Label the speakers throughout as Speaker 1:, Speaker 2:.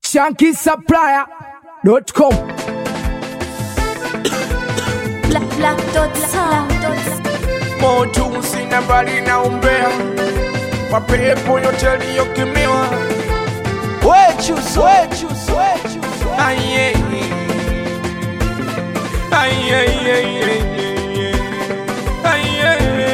Speaker 1: shankisupplier.com
Speaker 2: Black, black dot sound.
Speaker 3: moto sina bali na umbea mapepo yote yaliyokemewa Aye. Aye, aye, aye, aye. Aye.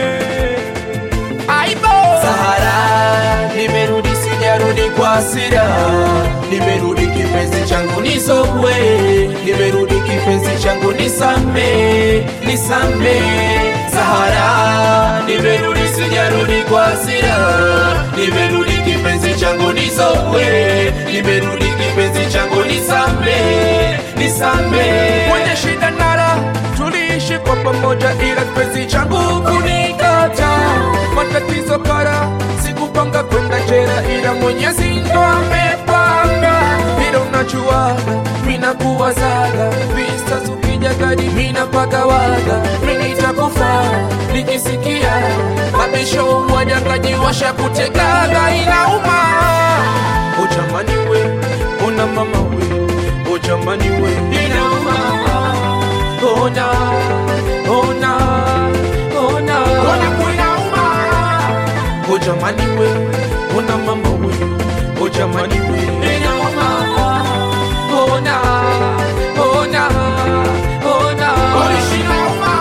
Speaker 3: Aibo.
Speaker 4: Sahara, nimerudi sijarudi kwa hasira, nimerudi kipenzi changu nisogwe, nimerudi kipenzi changu nisame, nisame. Sahara, nimerudi sijarudi kwa hasira, nimerudi kipenzi changu nisogwe, nimerudi kipenzi changu nisame, nisame.
Speaker 3: Kwenye shida nara tuliishi kwa pamoja, ila kipenzi changu kunikata. Matatizo kara, sikupanga kwenda jela, ila Mwenyezi ndo amepanga. Ila unajua mina kuwazaga visa zukija gadi mina pagawaga mimi nitakufa nikisikia mabisho wajangaji washa kutegaga inauma ujamani we ona mama we ujamani we inauma ona ona ona ona kuinauma ujamani we ona mama we ujamani we inauma ona ona ona orishinauma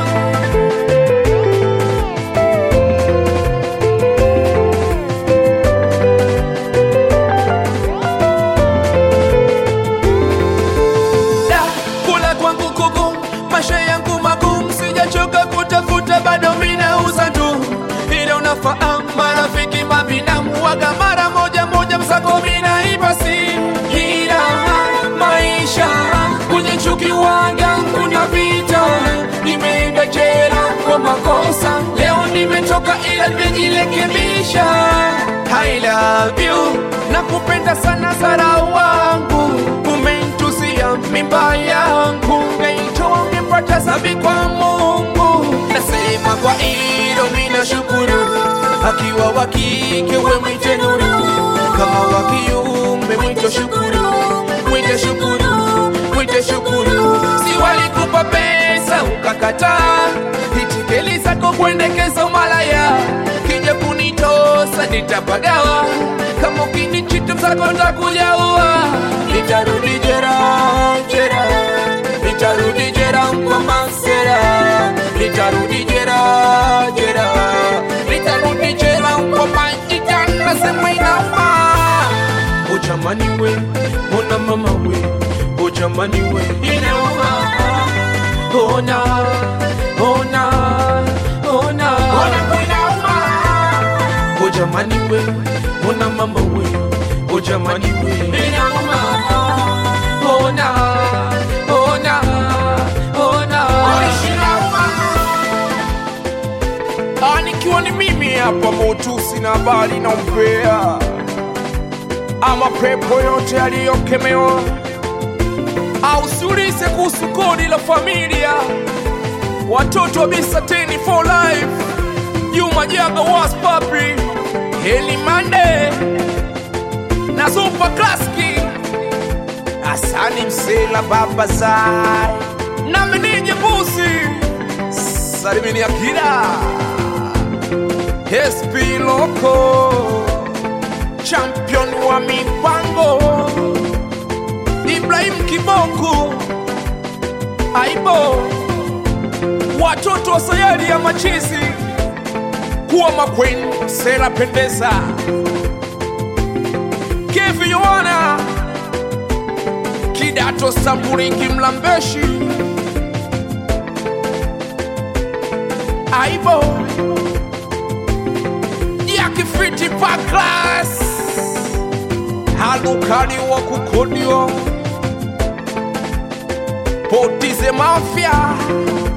Speaker 3: Da, kula kwangu kugu maisha yangu magumu sijachoka kutafuta bado minauza tu ila unafahamu marafiki mabinamu waga mara moja moja msako minaiba simu ila maisha kwenye chuki waga kuna vita nimeenda jela kwa makosa leo nimetoka ila nimejirekebisha I love you nakupenda sana Sara wangu umenitusia mimba yangu ngaitoa ungepata sabi kwa Mungu nasema kwa hilo mina shukuru akiwa wa kike we mwite nuru kama wa kiume mwite shukuru mwite shukuru mwite shukuru si walikupa pesa ukakataa itikeli zako kuendekeza umalaya kija kunitosa nitapagawa kama ukinichita msako ntakujaua nitarudi jera jera nitarudi jera kwa masera nitarudi jera jera nitarudi jera kwa majita nasema inauma ujamani we ona mama we ujamani we inauma ona ona ona ona kuinauma ujamani we ona mama we ujamani we inauma ona ona ona orishinauma Ah, nikiwa ni mimi hapa motusi na habari na umbea ama pepo yote yaliyokemewa au siulize kuhusu kodi la familia watoto wa bisateni for life Juma Jaga was papi Heli Mande na Super Klaski Asani Msela Baba Zai na Menije Busi Salimini Akira SP Loco Champion wa mipango Ibrahim Kiboko Aibo watoto wa sayari ya machizi kuwa makwen sera pendeza kevi yoana kidato samburingi mlambeshi aibo yakifiti pa klas halukani wa kukodio potize mafya